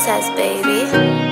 princess, baby.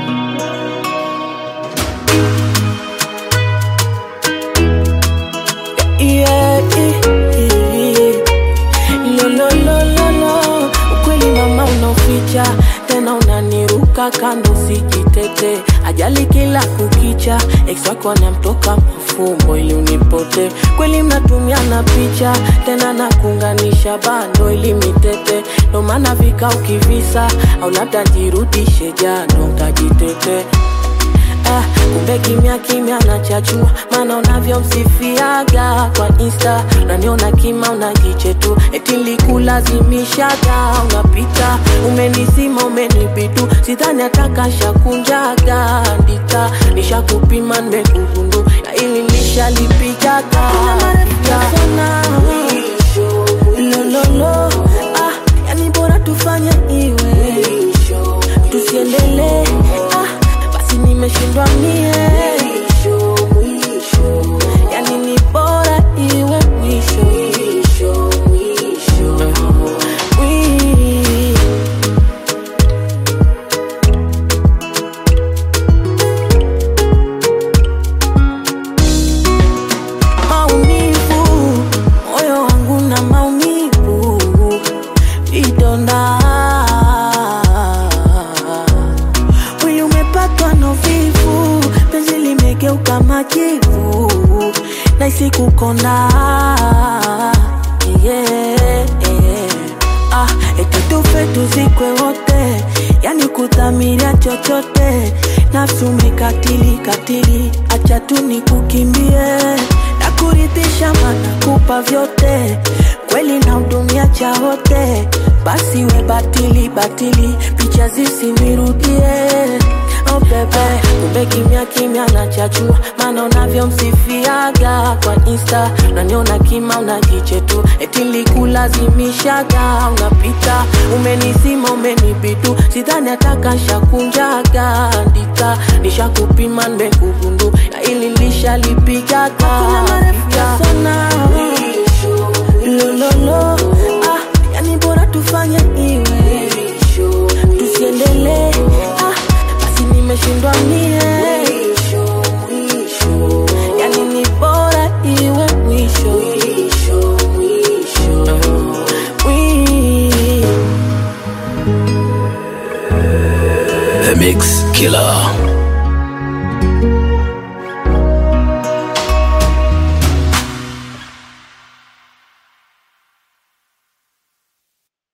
Yeah, eh, eh. Lo, lo, lo, lo, lo. Ukweli mama unaoficha tena unaniruka kando sijitete ajali kila kukicha ex wako anamtoka mafumbo ili unipote kweli mnatumiana picha tena nakuunganisha bando ili mitete ndo maana vika ukivisa au labda jirudishe jano nkajitete Ah, kumbe kimya kimya nachachua maana unavyomsifiaga kwa insta unaniona kima unajiche tu eti likulazimishaga unapita umenizima umenibidu sidhani atakashakunjaga ndita nishakupima nimekugundu na ili nishalipigaga lololo ah, yani bora tufanye iwe tusiendelee ah, basi nimeshindwa mie yani ni bora iwe mwisho Wi- maumivu moyo wangu na maumivu vidonda mwili umepatwa na uvivu penzi limegeuka majivu naisi kukonda yeah, yeah. Ah, eti tufe tuzikwe wote yani kudhamiria chochote nafsi umekatili katili acha tu nikukimbie na kuridhisha mana kupa vyote kweli na hudumia cha wote basi we batili batili picha zisinirudie oh bebe kumbe kimya kimya nachachua maana unavyomsifiaga kwa insta unaniona kima unajiche tu eti likulazimishaga unapita umenizima umenibidu sidhani atakashakunjaga ndika nishakupima nimekugundu na ili lishalipigaga sana lololo ah, yani bora tufanye iwe tusiendelee ah, basi nimeshindwa mie yani ni bora iwe mwisho Wi- The Mix Killer.